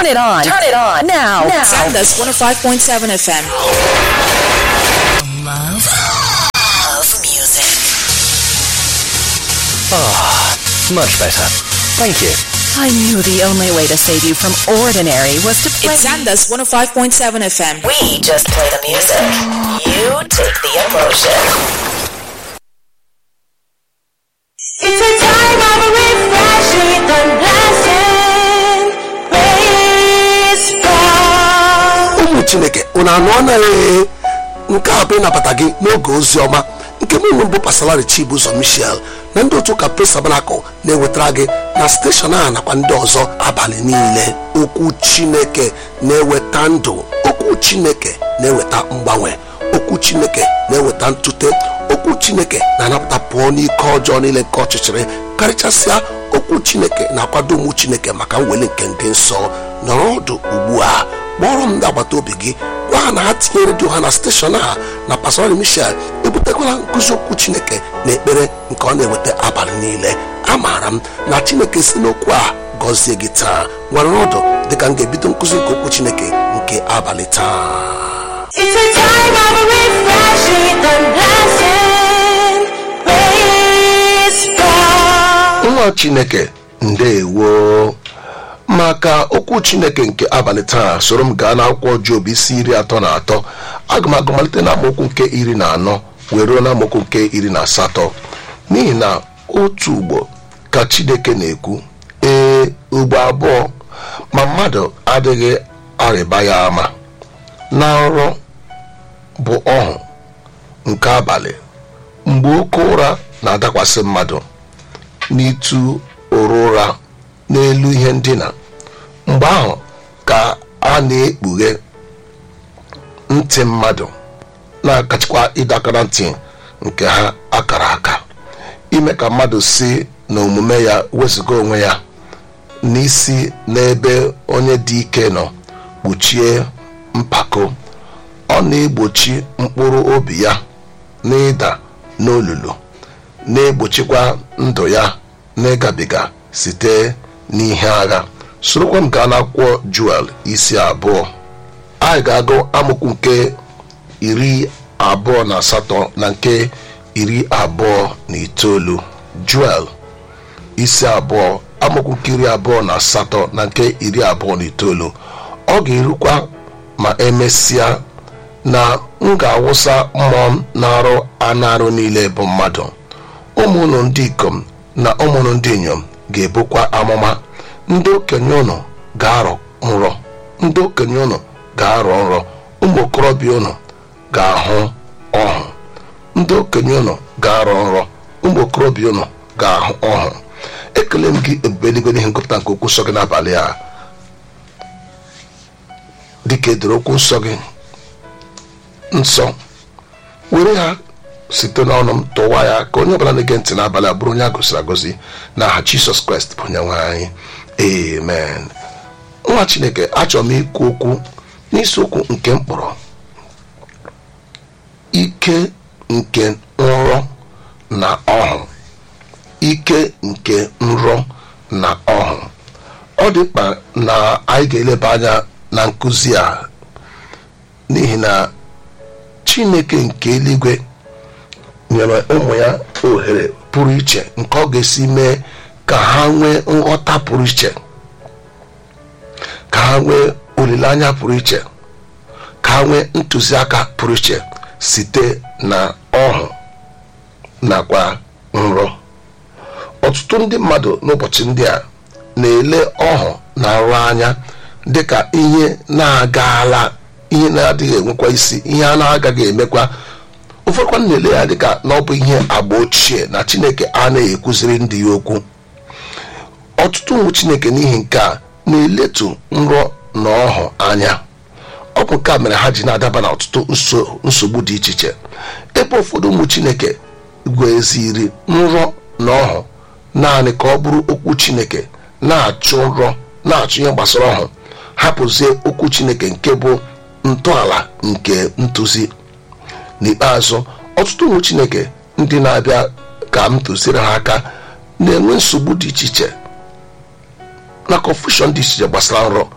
Turn it on. Turn it on. Now. Now. Sandus 105.7 FM. Love of music. Much better. Thank you. I knew the only way to save you from ordinary was to play. It's Sandus 105.7 FM. we just play the music. You take the emotion. It's a time of refreshing and blessing. Praise God. ụmụ chineke unu anụ anaghị nke a bụ ịnabata gị n'oge ozi ọma nke mụ mbụ pasalari chibuzo michel na ndị otu ụka presabanakụ na-ewetara gị na steshọn a nakwa ndị ọzọ abalị niile okwu chineke na-eweta ndụ okwu chineke na-eweta mgbanwe okwu chineke na-eweta ntute okwu chineke na-anapụta pụọ n'ike ọjọọ niile nke ọchịchịrị karịchasịa okwu chineke na-akwado ụmụ chineke maka mweli nke ndị nsọ nọrọ ọdụ ugbu a kpọrọ m ndị agbata obi gị gwa ha na ha tinye redio ha na steshọn a na pastori michel ebutekwala nkụzi okwu chineke na ekpere nke ọ na-eweta abalị niile amaara m na chineke si n'okwu a gọzie gị taa nwere ọdụ dịka m ga-ebido nkụzi nke okwu chineke nke abalị taa It's a time of refreshing and blessing. Praise God. nwa chineke ndeewo maka okwu chineke nke abalị taa soro m gaa n'akwụkwọ job isi iri atọ na atọ aga m agụ malite na amaokwu nke iri na anọ wee ruo na amaokwu nke iri na asatọ n'ihi na otu ugbo ka chineke na-ekwu ee ugbo abụọ ma mmadụ adịghị arịba ya ama na nrọ bụ ọhụ nke abalị mgbe oke ụra na-adakwasị mmadụ n'itu ụra ụra n'elu ihe ndina mgbe ahụ ka a na-ekpughe ntị mmadụ na-akachikwa ịdakara ntị nke ha akara aka ime ka mmadụ si na omume ya wezụga onwe ya n'isi n'ebe onye dị ike nọ kpuchie mpako ọ na-egbochi mkpụrụ obi ya n'ịda n'olulu na-egbochikwa ndụ ya n'ịgabiga site n'ihe agha sorokwa m gaa n'akwụkwọ juel isi abụọ anyị ga-agụ amụkwu nke iri abụọ na asatọ na nke iri abụọ na itoolu juel isi abụọ amụkwu nke iri abụọ na asatọ na nke iri abụọ na itoolu ọ ga-erukwa ma emesịa na m ga-awụsa mmụọ m na-arụ anụ arụ niile bụ mmadụ ụmụ unu ndị ikom na ụmụ unu ndị inyom ga-ebukwa amụma ndị okenye unu ga-arọ nrọ ndị okenye unu ga-arọ nrọ ụmụ okorobịa unu ga-ahụ ọhụ ndị okenye unu ga-arọ nrọ ụmụ okorobịa unu ga-ahụ ọhụ ekele m gị ebube eluigwe n'ihe ngụpụta nke okwu nsọ gị n'abalị a dịka edoro okwu nsọ gị nsọ were ha site n'ọnụ m tụwa ya ka onye ọbụla na-ege ntị n'abalị a bụrụ onye a gosiri agozi na aha jisọs kraịst bụ onye nwe anyị amen nwa chineke achọrọ m ikwu okwu n'isiokwu nke mkpọrọ ike nke nrọ na ọhụ ike nke nrọ na ọhụ ọ dị mkpa na anyị ga-eleba anya na nkụzi a n'ihi na chineke nke eluigwe nyere ụmụ ya ohere pụrụ iche nke ọ ga-esi mee ka ha nwee nghọta pụrụ iche ka ha nwee olileanya pụrụ iche ka ha nwee ntụziaka pụrụ iche site na ọhụ nakwa nrọ ọtụtụ ndị mmadụ n'ụbọchị ndị a na-ele ọhụ na nrọ anya dịka ihe na-agala ihe na-adịghị enwekwa isi ihe a na-agaghị emekwa ụfọdụkwa na-ele ya dịka na ọ bụ ihe agba ochie na chineke anaghị ekwuziri ndị ya okwu ọtụtụ ụmụ chineke n'ihi nke a na-eletu nrọ na ọhụ anya ọ bụ nke a mere ha ji na-adaba na ọtụtụ nso- nsogbu dị iche iche ebe ụfọdụ ụmụ chineke gweziri nrọ na ọhụ naanị ka ọ bụrụ okwu chineke na-achụ nrọ na-achụ ihe gbasara ọhụ hapụzie okwu chineke nke bụ ntọala nke ntụzi n'ikpeazụ ọtụtụ ụmụ chineke ndị na-abịa ka m tụziere ha aka na-enwe nsogbu dị iche iche na confusion dị iche iche gbasara nrọ ọ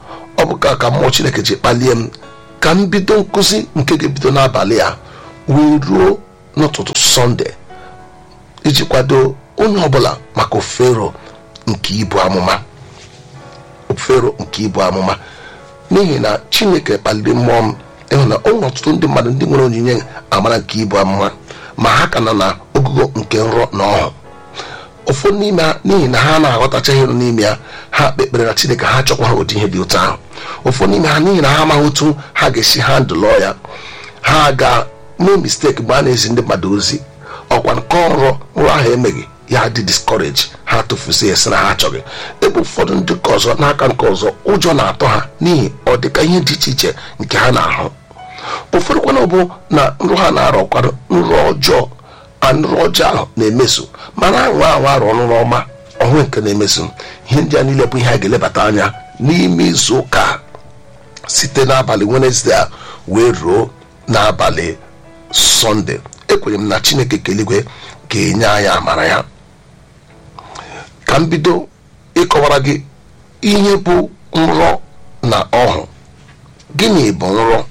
ọ bụ ka ka mmụọ chineke ji kpalie m ka m bido nkụzi nke ga-ebido n'abalị a wee ruo n'ụtụtụ sọnde iji kwado onye ọbụla maka ofero nke ibu amụma ofero nke ibu amụma n'ihi na chineke kpaliri mmụọ m ịhụ na o nwere ọtụtụ ndị mmadụ ndị nwere onyinye amara nke ibu amụma ma ha ka nọ na ogugo nke nrọ na ọhụụ ụfọdụ n'ime ha n'ihi na ha na-aghọtacha ihe nọ n'ime ya ha kpekpere na chineke ha chọkwa ha ụdị ihe dị otu ahụ ụfọdụ n'ime ha n'ihi na ha amaghị otu ha ga-esi ha ndụlọ ya ha ga mee misteki mgbe a na-ezi ndị mmadụ ozi ọkwa nke ọrụ nrụ ahụ emeghị ya dị discourage ha tụfusi esi na ha achọghị ebe ụfọdụ ndị ka ọzọ n'aka nke ọzọ ụjọ na-atọ ha n'ihi ọ dịka ihe dị iche iche nke ha na-ahụ ụfọdụ kwana bụ na nrụ ha na-arọkwado nrọ ọjọọ a nrọ ọjọọ ahụ na-emeso mana anwa anwa arụ ọnụrụ ọma ọhụụ nke na-emeso ihe ndị a niile bụ ihe a ga-elebata anya n'ime izu ụka site n'abalị wenesde a wee ruo n'abalị sọnde ekwenyere m na chineke keligwe ga-enye anyị amara ya ka m bido ịkọwara gị ihe bụ nrọ na ọhụ gịnị bụ nrọ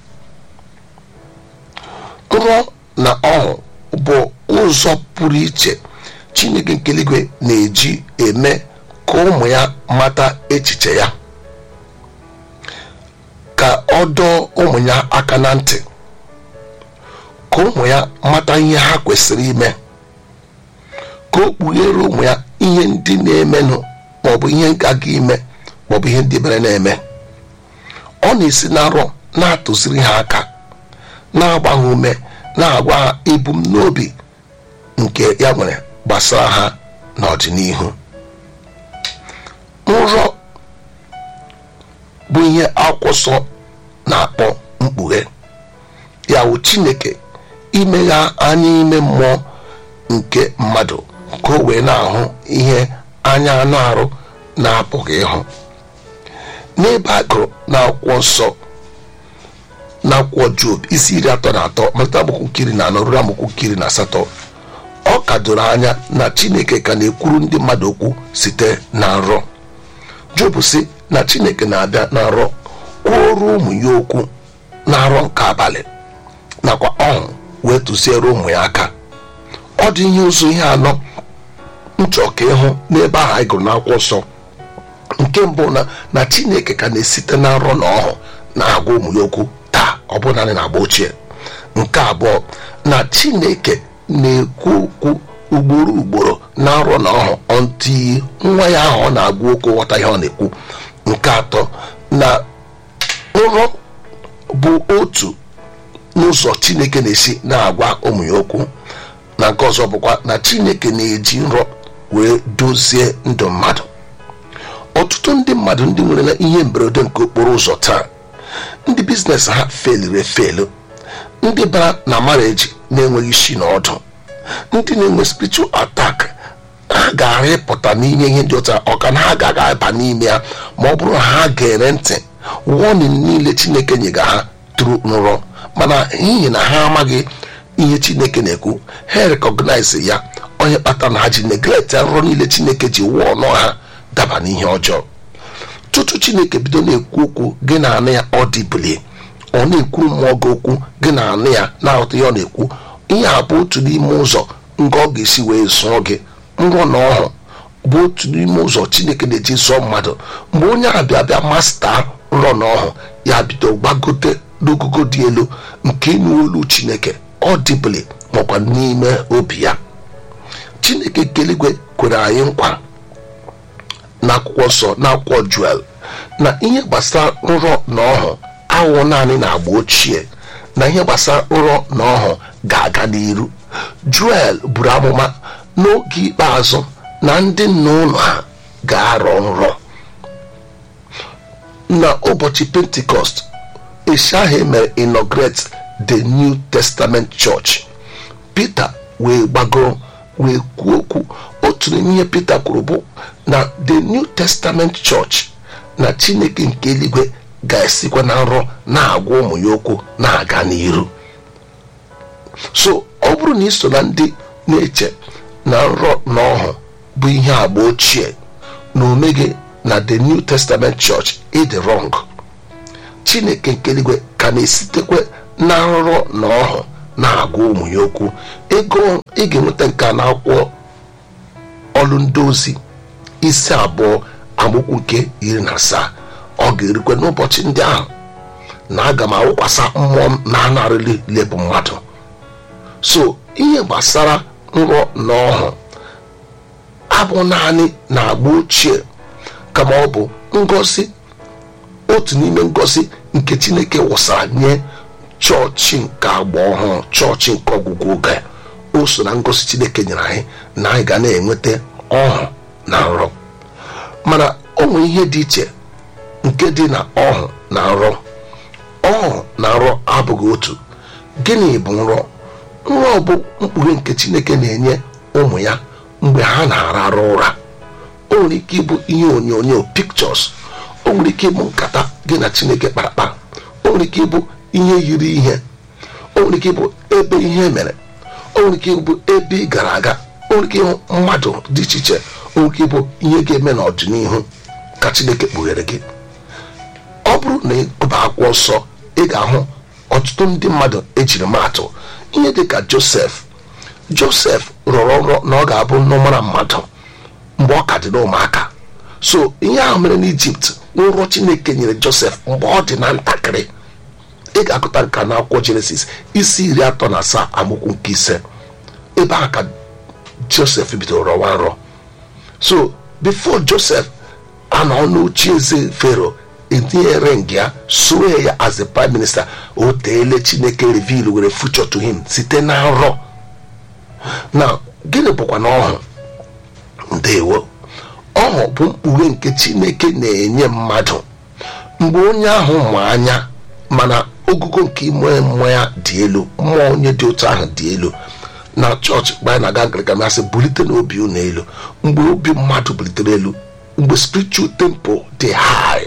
nrọ na ọhụ bụ ụzọ pụrụ iche chineke nke eluigwe na-eji eme ka ụmụ ya mata echiche ya ka ọ dọọ ụmụ ya aka na ntị ka ụmụ ya mata ihe ha kwesịrị ime ka o kpughere ụmụ ya ihe ndị na-emenụ maọbụ ihe gaga ime maọbụ ihe ndị mere na-eme ọ na-esi na nrọ na-atụziri ha aka na-agba ha ume na-agwa ha ebumnobi nke ya nwere gbasara ha n'ọdịnihu nrọ bụ ihe akwụkwọ nsọ na-akpọ mkpughe ya wụ chineke imegha anya ime mmụọ nke mmadụ ka o wee na-ahụ ihe anya anụ arụ na-apụghị ịhụ n'ebe a gụrụ n'akwụkwọ nsọ n'akwụkwọ job isi iri atọ na atọ malite agbụkwụ nkiri na anọ ruo agbụkwụ nkiri na asatọ ọ ka doro anya na chineke ka na-ekwuru ndị mmadụ okwu site na nrọ job si na chineke na-abịa na nrọ kwuoro ụmụ ya okwu na nrọ nke abalị nakwa ọṅụ wee tụziere ụmụ ya aka ọ dị ihe ụzọ ihe anọ nchọ ka ịhụ n'ebe ahụ anyị gụrụ n'akwụkwọ nsọ nke mbụ na na chineke ka na-esite na nrọ na ọhụ na-agwa ụmụ ya okwu taa ọ bụ naanị na agba ochie nke abụọ na chineke na-ekwu okwu ugboro ugboro na nrọ na ọhụ ọntị nwa ya ahụ ọ na-agwa okwu ghọta ihe ọ na-ekwu nke atọ na nrọ bụ otu n'ụzọ chineke na-esi na-agwa ụmụ ya okwu na nke ọzọ bụkwa na chineke na-eji nrọ wee dozie ndụ mmadụ ọtụtụ ndị mmadụ ndị nwere na ihe mberede nke okporo ụzọ taa ndị biznes ha feliri efelu ndị bara na mareji na-enweghị isi na ọdụ ndị na-enwe spiritual attack ha gara ịpụta n'inye ihe ndị ụta ọka na ha gaga aba n'ime ya ma ọ bụrụ na ha ga-ere ntị warning niile chineke nyega ha tụrụ nrọ mana n'ihi na ha amaghị ihe chineke na-ekwu ha recognize ya onye kpatara na ha ji neglect nrọ niile chineke ji wụọ ọnụ ha daba n'ihe ọjọọ tutu chineke bido na-ekwu okwu gị na anụ ya ọ dịbụlie ọ na-ekwuru mmụọ gị okwu gị na anụ ya na-aghọta ihe ọ na-ekwu ihe a bụ otu n'ime ụzọ nga ọ ga-esi wee zụọ gị nrọ na ọhụ bụ otu n'ime ụzọ chineke na-eji zụọ mmadụ mgbe onye abịa bịa masta nrọ na ọhụ ya bido gbagote n'ogogo dị elu nke ịnụ olu chineke ọ dịbụli makwa n'ime obi ya chineke keligwe kwere anyị nkwa n'akwụkwọ nsọ n'akwụkwọ juel na ihe gbasara nrọ na ọhụ awụ naanị na agba ochie na ihe gbasara nrọ na ọhụ ga-aga n'iru juel buru amụma n'oge ikpeazụ na ndị nna ụlọ ha ga-arọ nrọ na ụbọchị pentikọst esi ahụ emere inaugurate the new testament church peter wee gbagoro wee kwuo okwu otu n'ime ihe peter kwuru bụ na the new testament church na chineke nke eluigwe ga-esikwa na nrọ na-agwa ụmụ ya okwu na-aga n'iru so ọ bụrụ na ị so na ndị na-eche na nrọ na ọhụ bụ ihe agba ochie na omeghị na the new testament church ịdị wrong chineke nke eluigwe ka na-esitekwe na nrọ na ọhụ na-agwa ụmụ ya okwu ego ị ga-enweta nke a n'akwụkwọ ọlụ ndị ozi isi abụọ amaokwu nke iri na asaa ọ ga-erikwe n'ụbọchị ndị ahụ na aga m awụkwasa mmụọ m na-anarịli lebụ mmadụ so ihe gbasara nrọ na ọhụ abụ naanị na agba ochie kama ọ bụ ngosi otu n'ime ngosi nke chineke wụsara nye chọọchị nke agba ọhụrụ chọọchị nke ọgwụgwụ oge o so na ngosi chineke nyere anyị na anyị ga na-enweta ọhụ na nrọ mana o nwere ihe dị iche nke dị na ọhụ na nrọ ọhụ na nrọ abụghị otu gịnị bụ nrọ nrọ bụ mkpughe nke chineke na-enye ụmụ ya mgbe ha na-arara ụra o nwere ike ịbụ ihe onyonyo pictures o nwere ike ịbụ nkata gị na chineke kparakpa o nwere ike ịbụ ihe yiri ihe o nwere ike ịbụ ebe ihe mere o nwere ike ịbụ ebe ị gara aga o nwere ike ịhụ mmadụ dị iche iche o nwere ike ịbụ ihe ga-eme n'ọdịnihu ka chineke kpughere gị ọ bụrụ na ịgụba akwụkwọ nsọ ị ga-ahụ ọtụtụ ndị mmadụ ejiri maatụ ihe dị ka josef josef rọrọ nrọ na ọ ga-abụ nnọmara mmadụ mgbe ọ ka dị n'ụmụaka so ihe ahụ mere n'ijipt nrọ chineke nyere josef mgbe ọ dị na ntakịrị ị ga-agụta nka na akwụkwọ jenesis isi iri atọ na asaa amụkwu nke ise ebe ahụ ka josef bidoro rọwa nrọ so before josef anọ n'oche eze fero etinyere nga ya soro ya as the prime minister o teele chineke reveal were future to him site na nrọ na gịnị bụkwa na ọhụ ndewo ọhụ bụ mkpughe nke chineke na-enye mmadụ mgbe onye ahụ ma anya mana ogugo nke ime mmụọ ya dị elu mmụọ onye dị otu ahụ dị elu na chọọchị mgbe anyị na-aga Anglican masị bulite n'obi unu elu mgbe obi mmadụ bulitere elu mgbe spiritual tempo dị high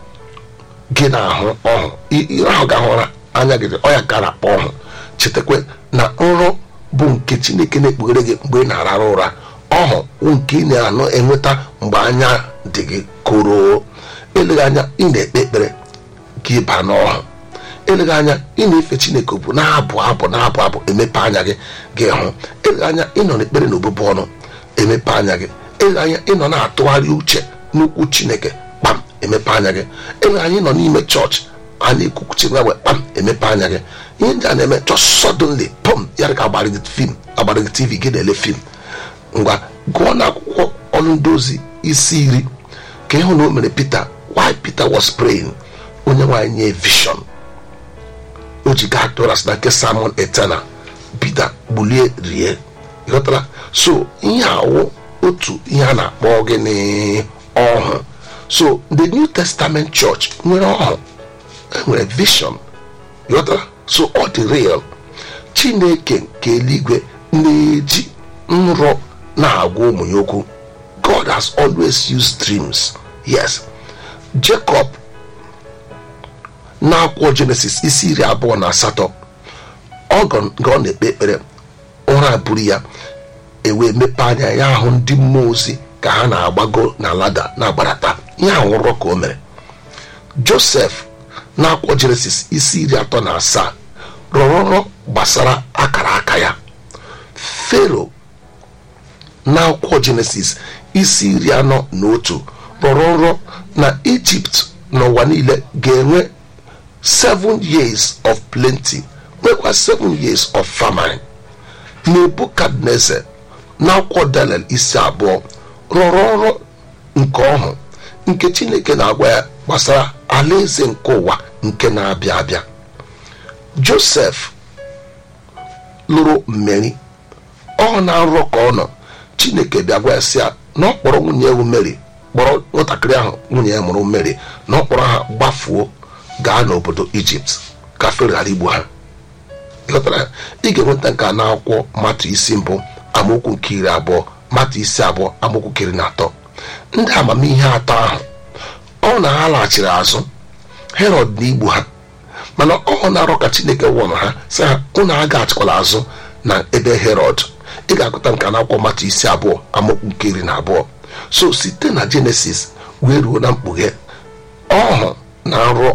gị na-ahụ ọhụ ire ahụ ga-ahụra anya gị ọ ya gara akpọ ọhụ chetakwa na nrọ bụ nke chineke na-ekpughere gị mgbe ị na-arara ụra ọhụ nke ị na-anụ enweta mgbe anya dị gị koro eleghị anya ị na-ekpe ekpere gị ba n'ọhụ eleghị anya ị na-efe chineke bụ na-abụ abụ na-abụ abụ emepe anya gị gị hụ eleghị anya ịnọ n'ekpere na obụbụ ọnụ emepe anya gị eleghị anya ịnọ na-atụgharị uche n'ukwu chineke kpam emepe anya gị eleghị anya ịnọ n'ime chọọchị a na-ekwukwuchi nwa wee kpam emepe anya gị ihe ndị a na-eme just suddenly pom ya ka agbara gị fim agbara gị tv gị na-ele fim ngwa gụọ na akwụkwọ ọnụ ndị ozi isi iri ka ịhụ na o mere peter why peter was praying onye nwaanyị nye vision o ji gaa doras na nke samon etena peter gbulie rie ghọtara so ihe awụ otu ihe a na-akpọ gịnị ọhụ so the new testament church nwere ọhụ enwere vision ghọtara so ọ dị real chineke nke eluigwe na-eji nrọ na-agwa ụmụ ya okwu god has always used dreams yes jacob n'akwụkwọ jenesis isi iri abụọ na asatọ ọ ọ na-ekpe ekpere ụra buru ya ewee mepe anya ya ahụ ndị mmụọ ozi ka ha na-agbago na lada na-agbarata ihe ahụ nrọ ka o mere josef n'akwụkwọ jenesis isi iri atọ na asaa rọrọ nrọ gbasara akara aka ya fero n'akwụkwọ jenesis isi iri anọ na otu rọrọ nrọ na ijipt n'ụwa niile ga-enwe seven years of plenty nwekwa seven years of famine nebukadneze n'akwụkwọ daniel isi abụọ rọrọ nrọ nke ọhụ nke chineke na-agwa ya gbasara alaeze nke ụwa nke na-abịa abịa josef lụrụ mmeri ọ na nrọ ka ọ nọ chineke bịa gwa ya sị ya na ọ kpọrọ nwunye ewu mary kpọrọ nwatakịrị ahụ nwunye ya mụrụ mary na ọ kpọrọ ha gbafuo gaa n'obodo ijipt ka fero ghara igbu ha ịghọtara ị ga-enweta nke a n'akwụkwọ matụ isi mbụ amaokwu nke iri abụọ matụ isi abụọ amaokwu nke iri na atọ ndị amamihe atọ ahụ ọ na ha laghachiri azụ herod na igbu ha mana ọ na-arọ ka chineke wụrụ ha sị ha unu agaghachikwala azụ na ebe herod ị ga-agụta nke na-akwụkwọ mata isi abụọ amaokwu nke iri na abụọ so site na jenesis wee ruo na mkpughe ọhụ na nrọ bụ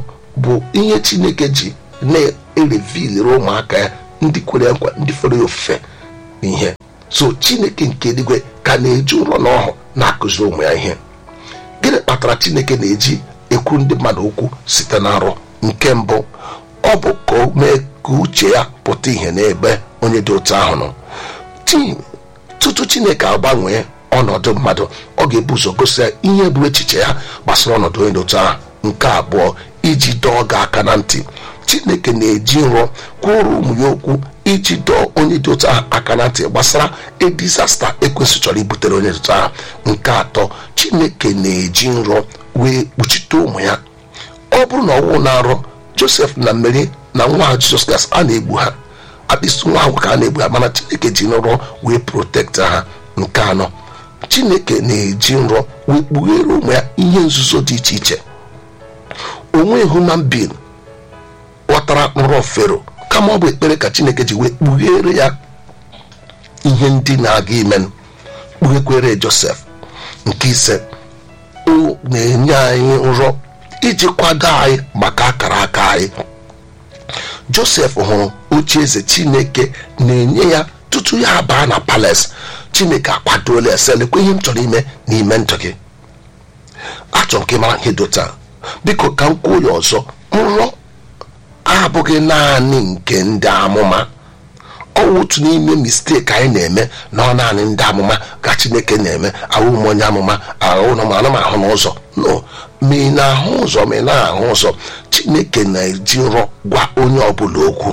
bụ ihe chineke ji na-erevilere ụmụaka ya ndị kwere nkwa ndị fere ya ofufe ihe so chineke nke eluigwe ka na-eji ụlọ na ọhụ na-akụziri ụmụ ya ihe gịnị kpatara chineke na-eji ekwu ndị mmadụ okwu site na nrọ nke mbụ ọ bụ ka o mee ka uche ya pụta ihe n'ebe onye dị otu ahụ nọ Ti- tutu chineke agbanwee ọnọdụ mmadụ ọ ga-ebu ụzọ gosi ya ihe bụ echiche ya gbasara ọnọdụ onye dị otu ahụ nke abụọ iji dọọ gị aka na ntị chineke na-eji nrọ kwụrụ ụmụ ya okwu iji dọọ onye dị otu ahụ aka na ntị gbasara edizasta ekwesị chọrọ ibutere onye dị otu ahụ nke atọ chineke na-eji nrọ wee kpuchite ụmụ ya ọ bụrụ na ọnwụ na-arọ josef na mmeri na nwa ha jizọs kraịst a na-egbu ha akpịsị nwa ahụ ka a na-egbu ha mana chineke ji nrọ wee protekta ha nke anọ chineke na-eji nrọ wee kpughere ụmụ ya ihe nzuzo dị iche iche onwe human being ghọtara nrọ fero kama ọ bụ ekpere ka chineke ji wee kpughere ya ihe ndị na-aga ime kpughekwere josef nke ise o na-enye anyị nrọ iji kwado anyị maka akara aka anyị josef hụrụ oche eze chineke na-enye ya tutu ya abaa na palace chineke akwadola ya selekwa ihe m chọrọ ime n'ime ndụ gị achọrọ m ka ị mara ihe dota biko ka m kwuo ya ọzọ nrọ abụghị naanị nke ndị amụma ọ wụ otu n'ime misteki anyị na-eme na ọ naanị ndị amụma ka chineke na-eme ahụ m onye amụma ahụ na mana m ahụ n'ụzọ no ma ị na-ahụ ụzọ ma ị na-ahụ ụzọ chineke na-eji nrọ gwa onye ọbụla okwu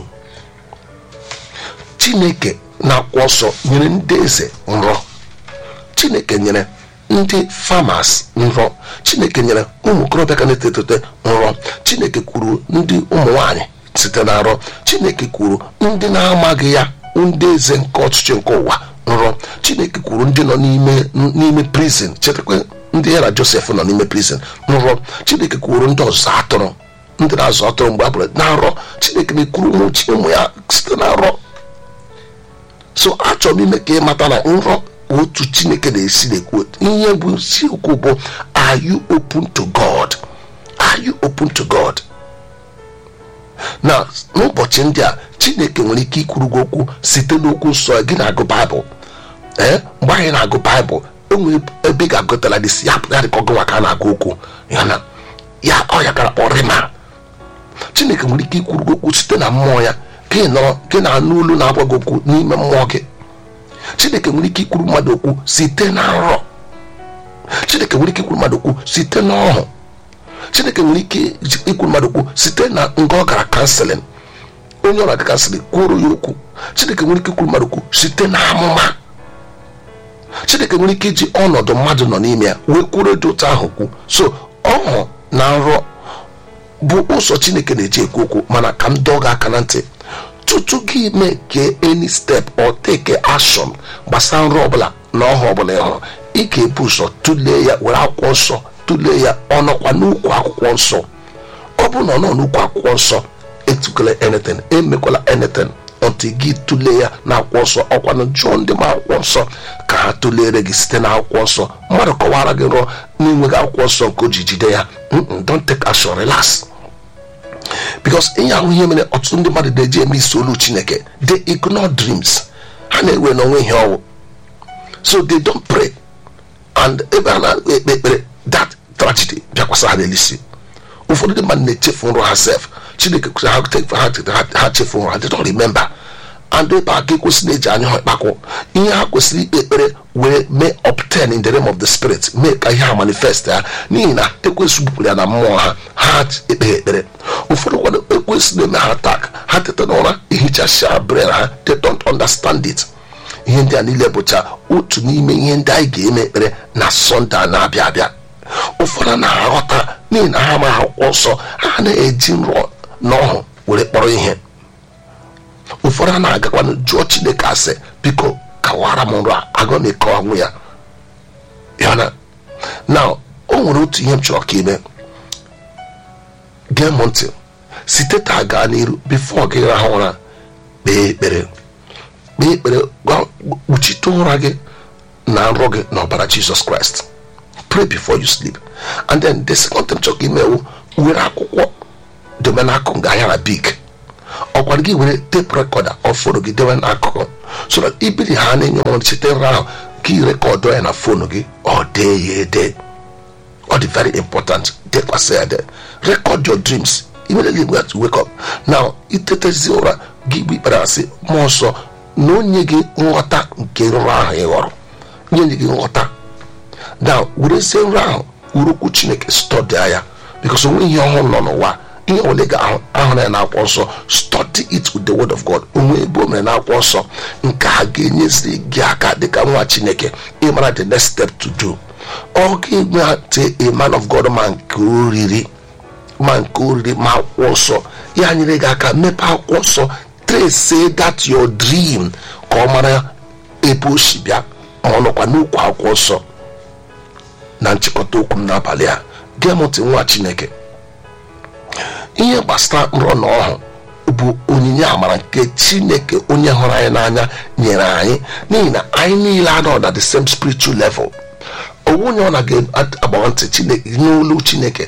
chineke na-akwụ ọsọ nyere ndị eze nrọ chineke nyere ndị famas nrọ chineke nyere ụmụ okorobịa ka na-eto eto nrọ chineke kwuru ndị ụmụ nwanyị site na nrọ chineke kwuru ndị na-amaghị ya ndị eze nke ọchịchị nke ụwa nrọ chineke kwuru ndị nọ n'ime n'ime prison chetakwa ndị ya na josef nọ n'ime prison nrọ chineke kwuru ndị ọzọ atụrụ ndị na-azụ atụrụ mgbe a bụrụ na nrọ chineke na-ekwuru ụmụ chi ụmụ ya site na nrọ so achọrọ m ime ka ị mata na nrọ otu chineke na-esi na-ekwu ihe bụ isiokwu bụ are you open to god are you open to god na n'ụbọchị ndị a chineke nwere ike ikwuru gị okwu site n'okwu nsọ ya, gị na-agụ baịbụl ee mgbe anyị na-agụ baịbụl enwere ebe ị ga-agụtala dị si ya pụta dị ka ọgụ nwa ka a na-agụ okwu ya na ya ọ ya gara kpọ rima chineke nwere ike ikwuru gị okwu site na mmụọ ya gị nọrọ gị na-anụ olu na-agwa gị okwu n'ime mmụọ gị chineke nwere ike ikwuru mmadụ okwu site na nrọ chineke nwere ike ikwuru mmadụ okwu site na ọhụ chineke nwere ike ikwuru mmadụ okwu site na nga ọ gara kanselin onye ọrụ aga kanselin kwuru ya okwu chineke nwere ike ikwuru mmadụ okwu site na amụma chineke nwere ike iji ọnọdụ mmadụ nọ n'ime ya wee kwuru dị otu ahụ kwu so ọhụ na nrọ bụ ụzọ chineke na-eji ekwu okwu mana ka m dọọ gị aka na ntị tutu gị mee kee any step or take action gbasara nrọ ọbụla na ọhụ ọbụla ị hụrụ ị ga-ebu ụzọ tụlee ya were akwụkwọ nsọ tụlee ya ọnọkwa n'ukwu akwụkwọ nsọ ọ bụrụ na ọ nọ n'ukwu akwụkwọ nsọ etukwala anything emekwala anything until gị tụlee ya na akwụkwọ nsọ ọkwa na jụọ ndị ma akwụkwọ nsọ ka ha tụlere gị site na akwụkwọ nsọ mmadụ kọwara gị nrọ na-enweghị akwụkwọ nsọ nke o ji jide ya Mm-mm, don't take action relax because ihe ahụ ihe mere ọtụtụ ndị mmadụ na-eji eme isi olu chineke they ignore dreams ha na-ewe n'onwe ihe ọwụ so they don't pray and ebe a na-ekpe ekpere that tragedy bịakwasa ha n'elisi ụfọdụ ndị mmadụ na-echefu nrọ ha sef chineke kwụsị ha te- ha te- ha- ha chefu nrọ ha they don't remember and ebe a ka ekwesị na-eji anya ha ịkpakọ ihe ha kwesịrị ikpe ekpere wee mee obtain in the realm of the spirit mee ka ihe ha manifest ya n'ihi na ekwesị bupụrụ ya na mmụọ ha ha ekpe ekpere ụfọdụ kwado ekwesị na-eme ha atak ha teta n'ụra ehichasịa bren ha they don't understand it ihe ndị a niile bụcha otu n'ime ihe ndị anyị ga-eme ekpere na sọnde a na-abịa abịa ụfọdụ na-aghọta n'ihi na ha ma akwụkwọ nsọ ha na-eji nrọ na ọhụ were kpọrọ ihe ụfọdụ a na-agakwanụ jụọ chineke asị biko kawara m nrọ a aga m eke ọnwụ ya yana na o nwere otu ihe m chọrọ ka ime gee m ntị site taa gaa n'iru bifo gị rahụ ụra kpee ekpere kpee ekpere gwa- kpuchite ụra gị na nrọ gị n'ọbara jizọs kraịst pray before you sleep and then the second thing chọrọ ka imewu were akwụkwọ the debe n'akụkụ nga ahịa na big ọkwara gị were tape recorder ọ fonu gị debe n'akụkụ so that ibiri ha na-enye ọmụrụ cheta nrọ ahụ gị rekọdụ ya na fonu gị ọ dee ya ede ọ dị very important dekwasị ya de record your dreams immediately we have to wake up now itetezi ụra gị gbe ikpere asị mmụọ nsọ na onye gị nghọta nke nrọ ahụ ị ghọrọ nye gị nghọta now werezie nrọ ahụ urukwu chineke stọdịa ya bikos onwe ihe ọhụrụ nọ n'ụwa ihe ole ga-ahụ ahụrụ ya n'akwụkwọ nsọ study it with the word of god onwe ebe o mere n'akwụkwọ nsọ nke a ga-enyeziri gị aka dịka nwa chineke ịmara the next step to do ọ ga-enwete a man of god ma nke oriri ma nke oriri ma akwụkwọ nsọ ya nyere gị aka mepee akwụkwọ nsọ trace that your dream ka ọ mara ebe o si bịa ma ọ nọkwa n'okwu akwụkwọ nsọ na nchịkọta okwu m n'abalị a gee m ntị nwa chineke ihe gbasara nrọ na ọhụ bụ onyinye amara nke chineke onye hụrụ anyị n'anya nyere anyị n'ihi na anyị niile anọ na the same spiritual level owu onye ọ na-agbawa ntị chineke n'olu chineke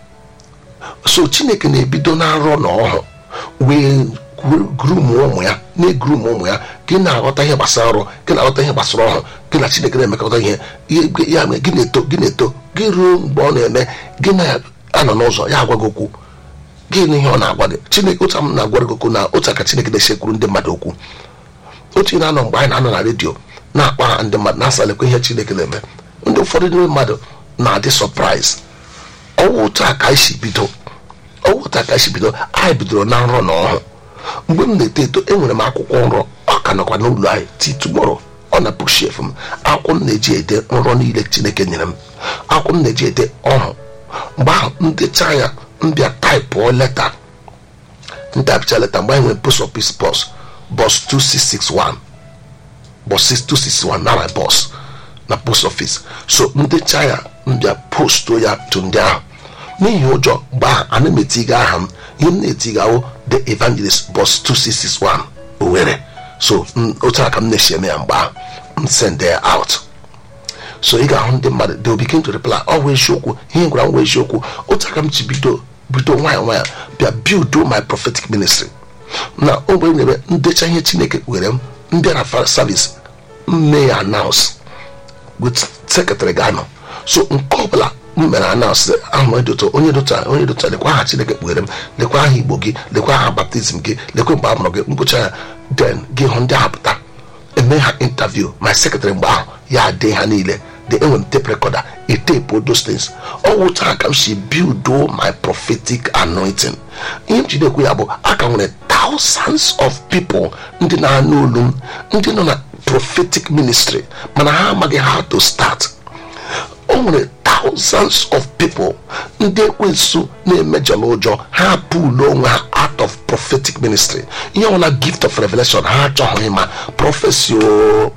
so chineke na-ebido na nrọ na ọhụ wee grum ụmụ ya na-egrum ụmụ ya gị na-aghọta ihe gbasara ọrụ gị na-aghọta ihe gbasara ọhụ gị na chineke na-emekọta ihe ya mere gị na-eto gị na-eto gị ruo mgbe ọ na-eme gị na-anọ n'ụzọ ya agwa gị okwu gị na ihe ọ na-agwa gị chineke otu m na-agwa gị okwu na otu aka chineke na-esekwuru ndị mmadụ okwu otu ị na-anọ mgbe anyị na-anọ na redio na-akpa ha ndị mmadụ na-asalekwa ihe chineke na-eme ndị ụfọdụ ndị mmadụ na-adị sọpraịz ọwụ otu a ka anyị si bido ọwụ otu a ka anyị si bido anyị bidoro na nrọ na ọhụụ mgbe m na-eto eto enwere m akwụkwọ nrọ ọ ka nọkwa n'ụlọ anyị ti tumoro ọ na bukshef m akwụkwọ m na-eji ede nrọ niile chineke nyere m akwụkwọ m na-eji ede ọhụ mgbe ahụ ndecha ya mbịa taịpụọ leta ntapịcha leta mgbe anyị nwere post office bus bus 2661 bus 2661 na my bus na post office so ndecha ya mbịa posto ya to ndị ahụ n'ihi ụjọ mgbe ahụ ana m etiga aha m ihe m na-etigawo the evangelist bus 2661 owere so otu aka m na-esi eme ya mgbe ahụ m send ya out so ị ga-ahụ ndị mmadụ they will begin to reply ọ bụ eziokwu ihe gwara m bụ eziokwu otu aka m ji bido bido nwayọ nwayọ bịa build my prophetic ministry na ogbe nyere ndecha ihe chineke were m mbịa na service mme ya announce with secretary ga-anọ so nke ọbụla m mere announce ahụ onye dota onye dota onye dota lekwa aha chineke kpughere m lekwa aha igbo gị lekwa aha baptizim gị lekwa mgbe a mụrụ gị ngwụcha ya den gị hụ ndị ahụ pụta eme ha interview my secretary mgbe ahụ ya dee ha niile the enwere m tape recorder e tape those things ọ wụcha ka m si build my prophetic anointing ihe m jide ekwu ya bụ aka nwere thousands of people ndị na-anụ olu m ndị nọ na prophetic ministry mana ha amaghị how to start o nwere thousands of people ndị ekwensu na-emejọla ụjọ ha pụlụ onwe ha out of prophetic ministry ihe ọbụla gift of revelation ha achọghị ma prophecy o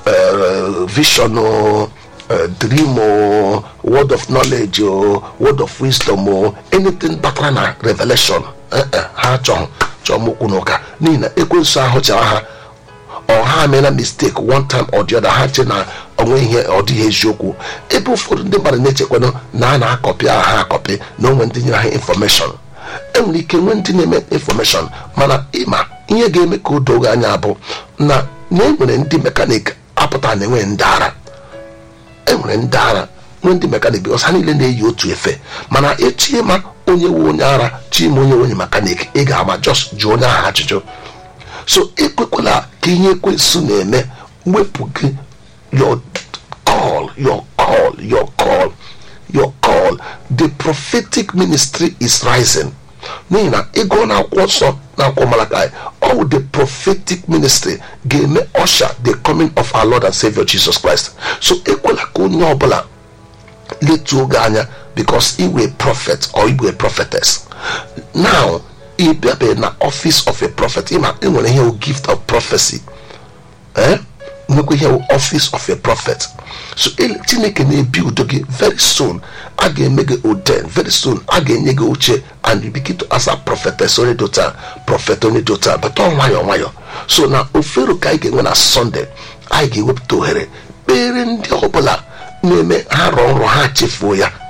vision o dream o word of knowledge o word of wisdom o anything batara na revelation ha achọghị chọọ m okwu n'ụka n'ihi na ekwensu ahụ chara ha ọ ha meela mistake one time or the other ha che na onwe ihe ọ dịghị eziokwu ebe ụfọdụ ndị mmadụ na-echekwanụ na a na-akọpị aha ha akọpị na onwe ndị nyere ha infọmeshọn enwere ike nwee ndị na-eme infọmeshọn mana ịma ihe ga-eme ka o doo gị anya bụ na na enwere ndị mekanik apụta na enwe ndị ara enwere ndị ara nwee ndị mekanik bikos ha niile na-eyi otu efe mana echi ma onye wu onye ara chima onye onye mekanik ị ga-ama just jụọ onye ahụ ajụjụ so ekwekwala ka ihe ekwensu na-eme wepụ gị your call your call your call your call the prophetic ministry is rising n'ihi na ịgụ na akwụkwọ nsọ na akwụkwọ malakai all the prophetic ministry ga-eme usher the coming of our lord and savior jesus christ so ekwela ka onye ọbụla letuo gị anya because iwe prophet or iwe prophetess now ị bịabeghị na office of a prophet ịma enwere ihe gift of prophecy eh nwekwa ihe office of a prophet so chineke na-ebi udo gị very soon a ga-eme gị ordain very soon a ga-enye gị oche and you begin to answer prophetess onye dota prophet onye dota bata nwayọ nwayọ so na ofero ka anyị ga-enwe na sunday anyị ga-ewepụta ohere kpere ndị ọbụla na-eme ha rọọ nrọ ha chefuo ya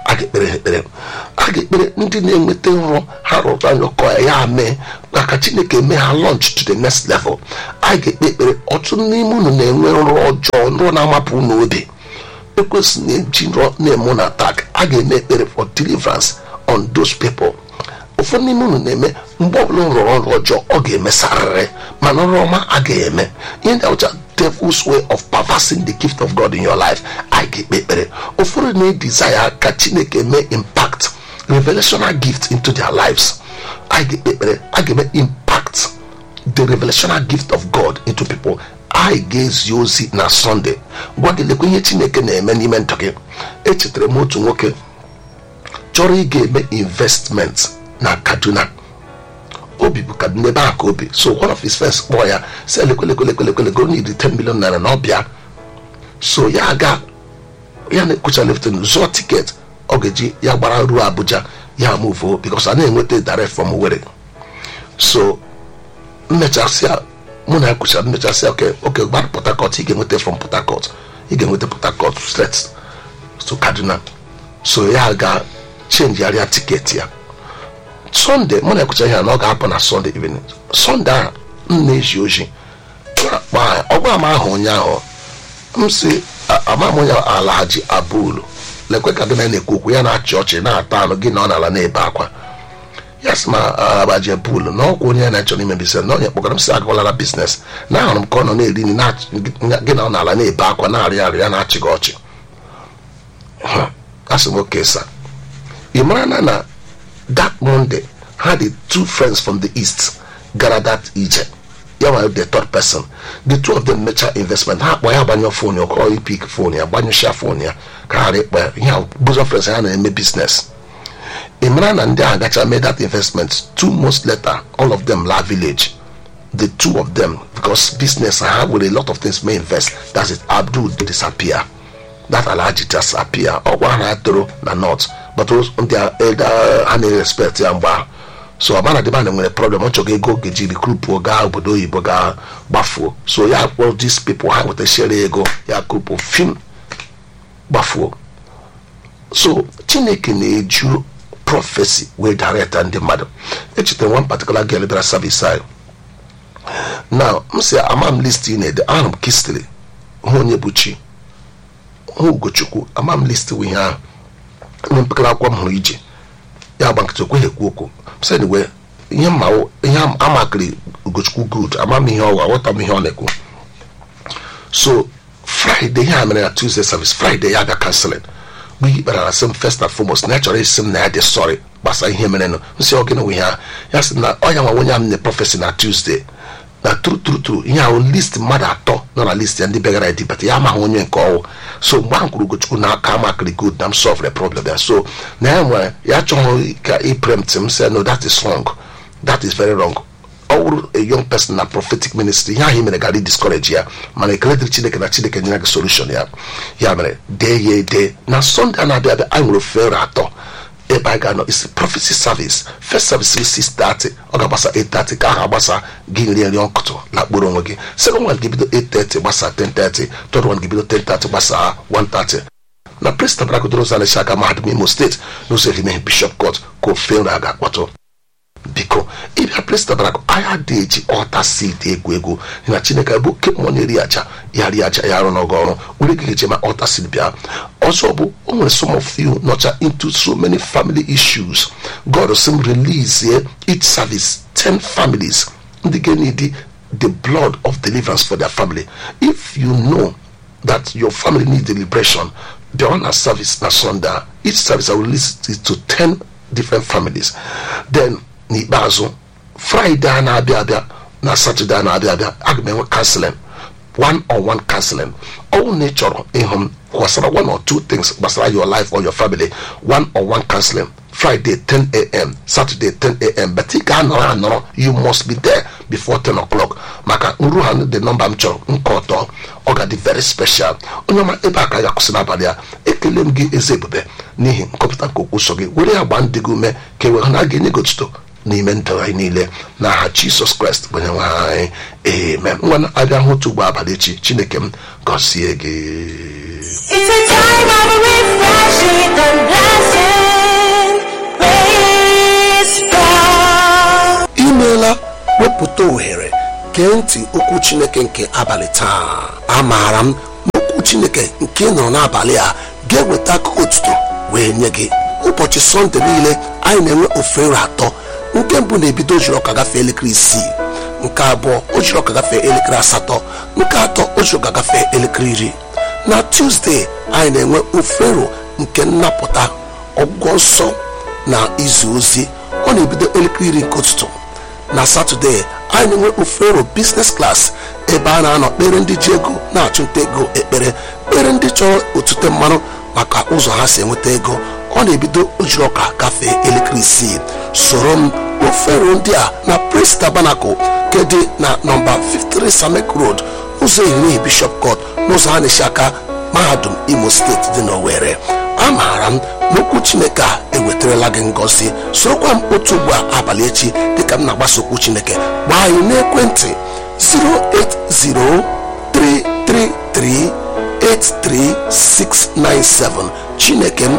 a ga-ekpere ha ekpere a ga-ekpere ndị na-enweta nrọ ha rụrụ anya ọkọ ya ya mee maka chineke mee ha launch to the next level a ga-ekpe ekpere ọtụtụ n'ime unu na-enwe nrọ ọjọọ nrọ na-amapụ unu obi ekwesị na-eji nrọ na-eme na attack a ga-eme ekpere for deliverance on those people ụfọdụ n'ime unu na-eme mgbe ọbụla m rụrụ ọrụ ọjọọ ọ ga-emesarịrị mana ọrụ ọma agaghị eme ihe ndị ọcha devil's way of perversing the gift of god in your life a ga-ekpe ekpere ụfọdụ na-edesire ka chineke mee impact revelational gift into their lives a ga-ekpe ekpere a ga-eme impact the revelational gift of god into people anyị ga-ezi ozi na sọnde gwa gị lekwa ihe chineke na-eme n'ime ndụ gị echetara m otu nwoke chọrọ ị ga-eme investment na kaduna obi bụ kaduna ebe ahụ ka obi so one of his friends kpọọ ya si lekwelekwelekwelekwelego need 10 million naira na ọbịa so ya ga ya na-ekwucha leftin zụọ tiket ọ ga-eji ya gbara ruo abuja ya muvo because a na-enweta direct from Owerri so mmechasịa mụ na ya kwuchara mmechasịa oke oke gbara port harcourt ị ga-enweta from port harcourt ị ga-enweta port harcourt straight to kaduna so ya ga chenjigharịa tiketi ya sọnde mụ na ekwucha ihe na ọ ga-apụ na sọnde evening sọnde a m na-eji oji ọgwa ama ahụ ụnyaahụ m si ama m onye alhaji abulu lekwe ka dịna na-ekwu okwu ya na-achị ọchị na-ata anụ gị na ọ n'ala na-ebe akwa ya sị ma abaji abulu na ọkwa onye na-achọ ime biznes na onye kpọgara m si agawala biznes na ahụrụ m ka ọ nọ na-eri nri gị na ọ n'ala na-ebe akwa na-arịa arịa na-achị gị ọchị asị m oke sa ị mara na na that monday had the two friends from the east gara that ije ya nwere the third person the two of them mecha investment ha kpọ ya gbanyụ fon ya ọkọrọ ipik fon ya gbanyụcha fon ya ka ha ịkpọ ya ihe bozo friends ha na-eme business ị mara na ndị ahụ gacha mee that investment two months later all of them la village the two of them because business ha were a lot of things may invest that's it abdul disappear that alhaji disappear ọgwa ha na-atụrụ na north but ndị a na-respect ya mgbe ahụ so ọbana dịba na nwere problem ọ chọrọ ego ga-eji rikrupuo gaa obodo oyibo gaa gbafuo so ya kpọrọ these people ha nwetachara ego ya krupu fim gbafuo so chineke na-eju prọfesi wee direct ndị mmadụ echetara one particular girl bịara service anyị now m si ama m list ị na-ede ahụrụ m kistri hụ onye bụ chi hụ ugochukwu ama m list ihe ahụ ime mpekere akwụkwọ m hụrụ ije ya gba nkịtị okweghị ekwu okwu sị wee ihe mma ihe amakịrị ugochukwu good ama m ihe ọwa aghọta m ihe ọ na-ekwu so friday ihe a mere na tuesday service friday ya bịa canceling mgbe ihe kpara na sị m first and foremost na ya chọrọ isi m na ya dị sorry gbasara ihe mere nụ nsị ọ gịnị nwe ihe ya sị na ọ ya nwa onye am na prọfesi na tuesday na tru tru tru ihe ahụ list mmadụ atọ nọ na list ya ndị begara edibata ya amaghị onye nke ọwụ so mgbe ahụ kwuru ugochukwu n'aka amakịrị good na m solve the problem ya so na ya nwere ya chọghị ka iprempt m sị no that is wrong that is very wrong ọ wụrụ a young person na prophetic ministry ihe ahụ i mere gara discourage ya mana ekele dịrị chineke na chineke nyere gị solution ya ya mere dee ya ede na sunday a na-abịa abịa anyị nwere ofere atọ ebe anyị ga-anọ isi prophecy service first service is 630 ọ ga-agbasa 830 ka ahụ agbasa gị nri nri ọkụtụ lakporo onwe gị second one ga-ebido 830 gbasa 1030 third one ga-ebido 1030 gbasa 130 na president bragodoro zanechi aka mahadum imo steeti n'ụzọ erimeghi bishop court ka ofe nri a ga-akpọtụ biko ịbịa president barak anya dị eji ọta seed egwu egwu na chineke bụ oke mmụọ na-eri aja ya rie aja ya arụ n'ọgụ ọrụ were gị eje ma ọta seed bịa ọzọ bụ o nwere some of you nọcha into so many family issues god sim release each service 10 families ndị ga-need the blood of deliverance for their family if you know that your family needs deliberation the honor service na sunday each service i will release it to 10 different families then n'ikpeazụ fraịde a na-abịa abịa na satọde a na-abịa abịa aga m enwe kanseling one on one counseling ọnwụ na ị chọrọ ịhụ m gbasara one or two things gbasara your life or your family one on one counseling friday 10am saturday 10am but ị ga-anọrọ anọrọ you must be there before 10 o'clock maka nru ha dị nọmba m chọrọ nke ọtọ ọ ga-adị very special onye ọma ebe a ka ya kwụsị n'abalị a ekele m gị eze ebube n'ihi nkọpụta nke okwu so gị were ya gbaa ndị gị ume ka e wee hụ na a ga-enye gị otuto n'ime ndụ anyị niile n'aha jisọs kraịst bụ onyenwe anyị amen nwa abịa hụ otu ugbo abalị echi chineke m gọzie gị It's a time of refreshing and blessing. Praise God. imeela wepụta ohere gee ntị okwu chineke nke abalị taa amaara m na okwu chineke nke ị nụrụ n'abalị a ga-eweta akụkọ otuto wee nye gị ụbọchị sọnde niile anyị na-enwe ofere atọ nke mbụ na-ebido ojiri ọka gafee elekere isii nke abụọ ojiri ọka gafee elekere asatọ nke atọ ojiri ọka gafee elekere iri na tuzdee anyị na-enwe ofero nke nnapụta ọgwụgwọ nsọ na izu ozi ọ na-ebido elekere iri nke ụtụtụ na satọde anyị na-enwe ofero biznes klas ebe a na-anọ kpere ndị ji ego na-achụnta ego ekpere kpere ndị chọrọ otute mmanụ maka ụzọ ha si enweta ego ọ na-ebido ojiri ọka gafee elekere isii soro m ofero ndị a na prince tabernacle nke dị na nọmba 53 samek road ụzọ ehihie bishop court n'ụzọ a na-esi aka mahadum imo steeti dị n'owere amaara m n'okwu chineke a ewetarala gị ngọzi sorokwa m otu ugbu a abalị echi dịka m na-agbasa okwu chineke gbaa anyị n'ekwentị 08033383697 chineke m